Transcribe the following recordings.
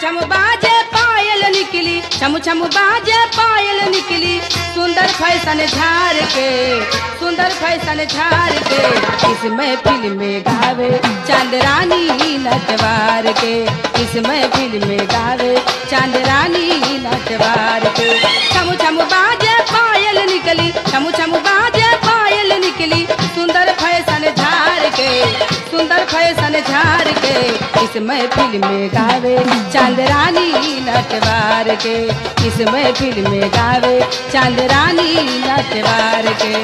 छम बाजे पायल निकली छम छम बाजे पायल निकली सुंदर फैशन झार के सुंदर फैशन झार के इस महफिल में गावे चांद रानी नटवार के इस महफिल में गावे चांद रानी नटवार के छम छम बाजे पायल निकली छम छम बाजे पायल निकली सुंदर फैशन झार के सुंदर फैशन झार के इस महफिल में गावे चांद रानी नटवार के इस महफिल में गावे चांद रानी नटवार के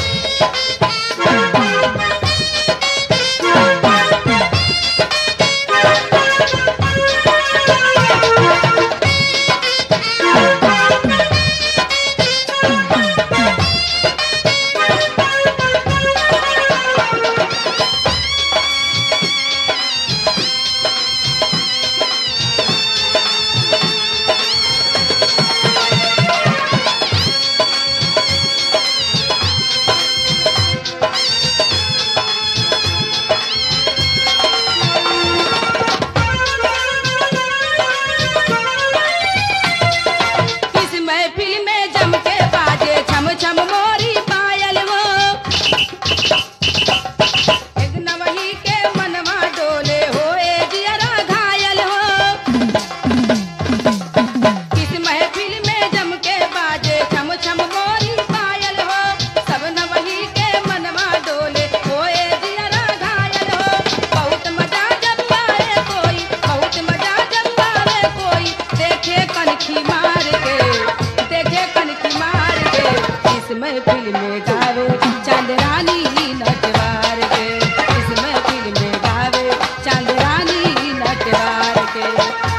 इस महफिल में जम के बाजे छम छम मोरी पायल वो एक नवही के मनवा डोले होए जियरा घायल हो इस महफिल में जम के बाजे छम छम मोरी पायल हो सब नवही के मनवा डोले होए जियरा घायल हो बहुत मजा जब आए कोई बहुत मजा जब आए कोई देखे कनखी मार के देखे कनखी मार के इस महफिल में गावे चांद रानी नटवार के इस महफिल में गावे चांद रानी नटवार के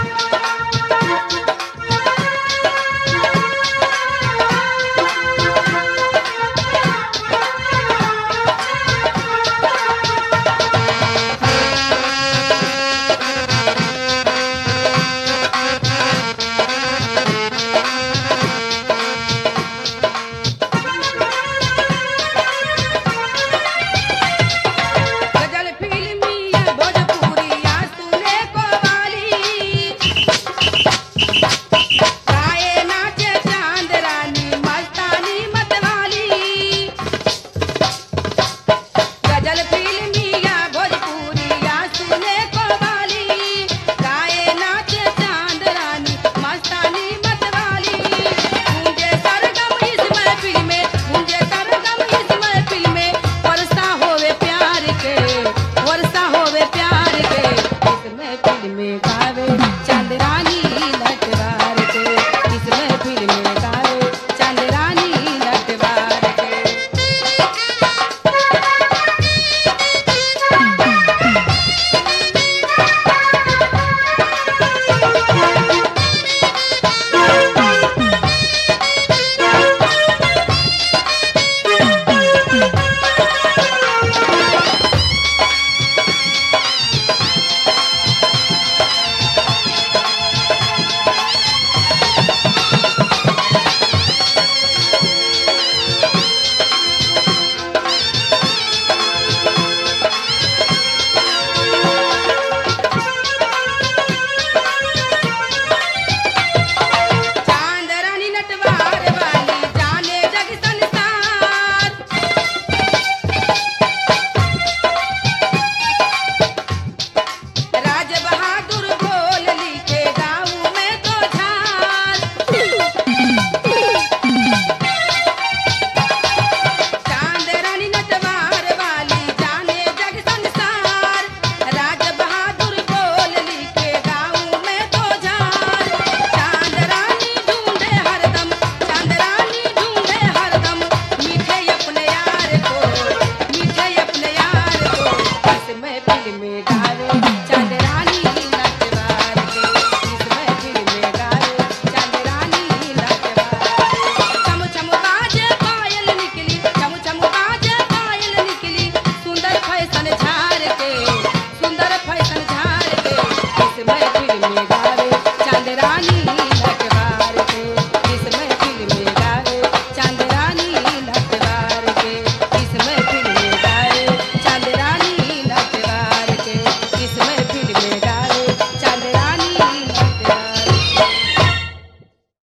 गजल फिल्मी भोजपुरी या सुने को वाली गाए नाचे चांद रानी मस्तानी मतवाली गजल फिल्मी या भोजपुरी या सुने को वाली गाए नाचे चांद रानी मस्तानी मतवाली गूंजे सरगम इस महफिल में गूंजे सरगम इस महफिल में वर्षा होवे प्यार के वर्षा होवे प्यार के इस महफिल में गावे चांद रानी नटवार के इस महफिल में गावे चांद रानी नटवार के चांद रानी नटवार वाली जाने जग संसार राज बहादुर बोल लिखे गाँव में तो झार चांद रानी नटवार वाली जाने जग संसार राज बहादुर बोल लिखे गाँव में तो झार चांद रानी ढूंढे हरदम चांद रानी ढूंढे हरदम मीठे अपने यार को मीठे अपने यार को इस महफिल में गावे चांद रानी नटवार के इस महफिल में गावे चांद रानी नटवार चम चम बाजे पायल निकली चम चम बाजे पायल निकली सुंदर फैशन झार के सुंदर फैशन झार के इस महफिल में गावे चांद रानी